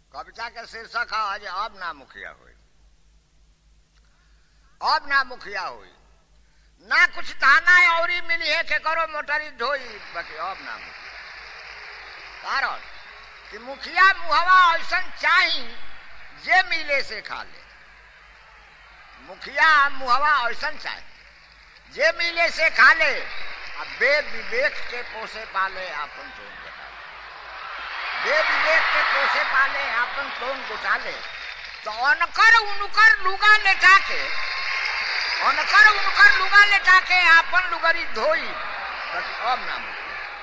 कविता के शीर्षक है आज अब ना मुखिया हुई अब ना मुखिया हुई ना कुछ थाना और मिली है के करो मोटरी ढोई बाकी अब ना मुखिया कारण कि मुखिया मुहवा ऐसा चाही जे मिले से खा ले मुखिया मुहवा ऐसा चाहे जे मिले से खा ले आ बे विवेक के पोसे पाले आपन टोन घटाले बे विवेक के पोसे पाले आपन टोन घटाले तो अनकर उनकर लुगा लेटा के अनकर उनकर लुगा लेटा के आपन लुगरी धोई बस अब ना मुखिया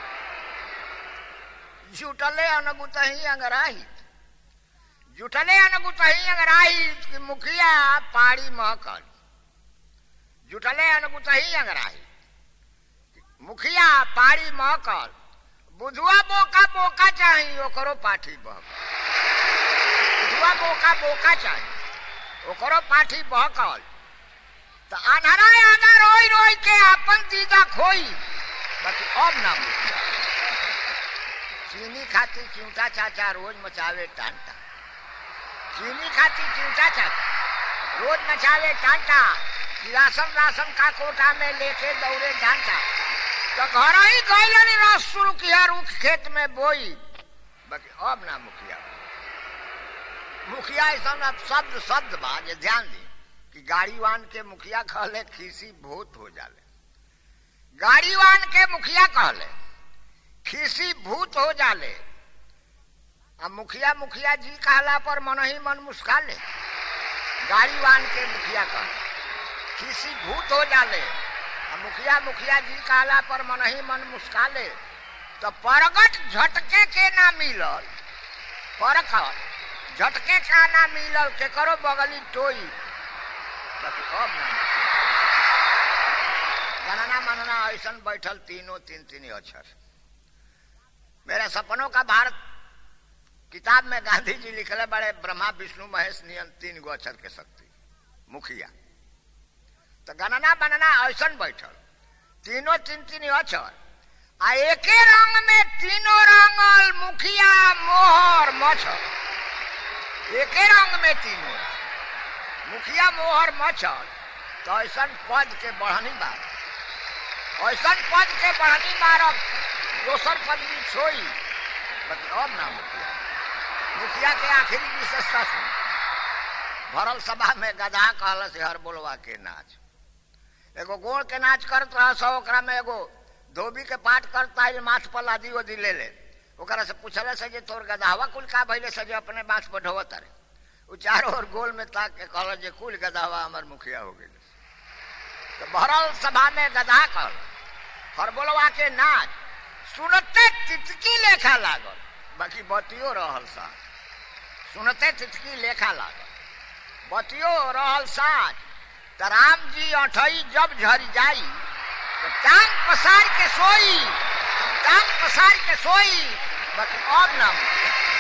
जुटले अनगुतही अंगराही जुटले अनगुतही अंगराही कि मुखिया पाड़ी महकल जुटले अनगुतही अंगराही मुखिया पाड़ी महकल बुधुआ बोका बोका चाही ओकरो पाठी बहकल बुधुआ बोका बोका चाही ओकरो पाठी बहकल तो अनहरा आगा रोई रोई के अपन दीदा खोई बाकी अब ना मुखिया चीनी खाती चिंता चाचा रोज मचावे टांटा चीनी खाती चिंता चाचा रोज मचावे टांटा राशन राशन का कोटा में लेके दौड़े डांटा तो घर ही गैलन रस शुरू किया रुख खेत में बोई बाकी अब ना मुखिया मुखिया ऐसा ना शब्द शब्द बा जे ध्यान दी कि गाड़ी वान के मुखिया कहले खीसी भूत हो जाले गाड़ी वान के मुखिया कहले खीसी भूत हो जाले अब मुखिया मुखिया जी कहला पर मन ही मन मुस्का ले गाड़ी वान के मुखिया कह खीसी भूत हो जाले अब मुखिया मुखिया जी कहला पर मन ही मन मुस्का ले तो परगट झटके के ना मिलल परखट झटके का ना मिलल के करो बगली टोई अब ना गणना मनना ऐसा बैठल तीनों तीन तीन अक्षर मेरे सपनों का भारत किताब में गांधी जी लिखले बड़े ब्रह्मा विष्णु महेश नियन तीन गो अक्षर के शक्ति मुखिया तो गणना बनना ऐसा बैठल तीनों तीन तीन अक्षर आ एके रंग में तीनों रंगल मुखिया मोहर मच्छर एके रंग में तीनों मुखिया मोहर मच्छर तो ऐसा पद के बढ़नी बात ऐसा पद के बढ़नी मारब दोसर पदवी छोई अब ना मुखिया मुखिया के आखिरी विशेषता सुन भरल सभा में गधा कहल से हर बोलवा के नाच एगो गोड़ के नाच करत रह सो ओकरा में एगो धोबी के पाठ करता है माथ पर लादी ओदी ले ले ओकरा से पूछले से जे तोर गधावा कुल का भइले से जे अपने बात पर ढोवत रे उ चारों ओर गोल में ताक के कहल जे कुल गधावा हमर मुखिया हो गेल तो भरल सभा में गधा कहल हर बोलवा के नाच सुनते तितकी लेखा लागल बाकी बतियो रहल साथ सुनते तितकी लेखा लागल बतियो रहल साथ तो राम जी अठई जब झरी जाई तो टांग पसार के सोई टांग पसार के सोई बाकी अब ना